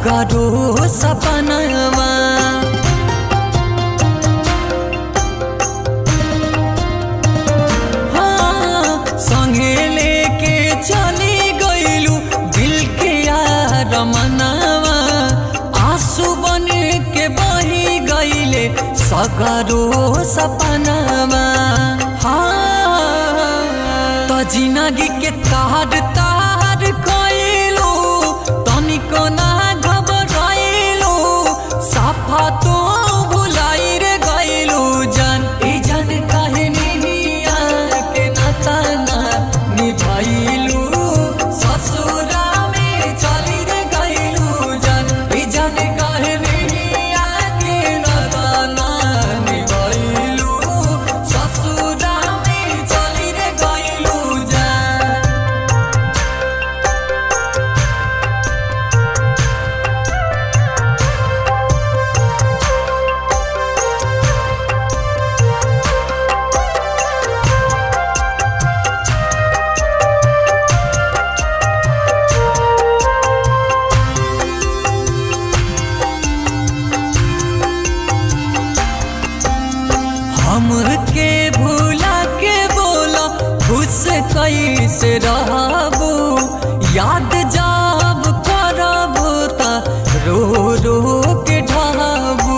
सगरो सपनवा हाँ, संगे लेके चली गईलू दिल के यार मनावा आंसू बन के बही गईले सगरो सपनावा हाँ तो जिंदगी के तार तार कइलू तनिको ना घबराइलू साफा तो भुलाई रे गइलू जान ई जान काहे निहिया के नाता ना निभाइलू ससुरा में चली रे गइलू जान ई जान काहे निहिया के नाता ना निभाइलू ससुरा में चली रे गइलू जान हमके भूला के बोला खुश कैसे रहबू याद जाब करबू त रो रो के ढाबू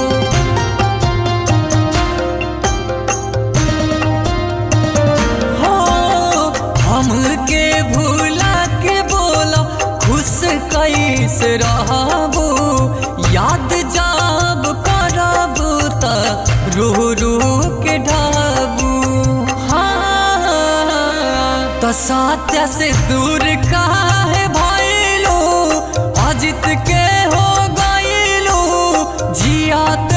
हो हमके भूला के बोला खुश कैसे रहबू याद जाब करबू त रो रो के ढाबू हाँ तो सत्य से दूर काहे भइलू अजित के हो गइलू जियात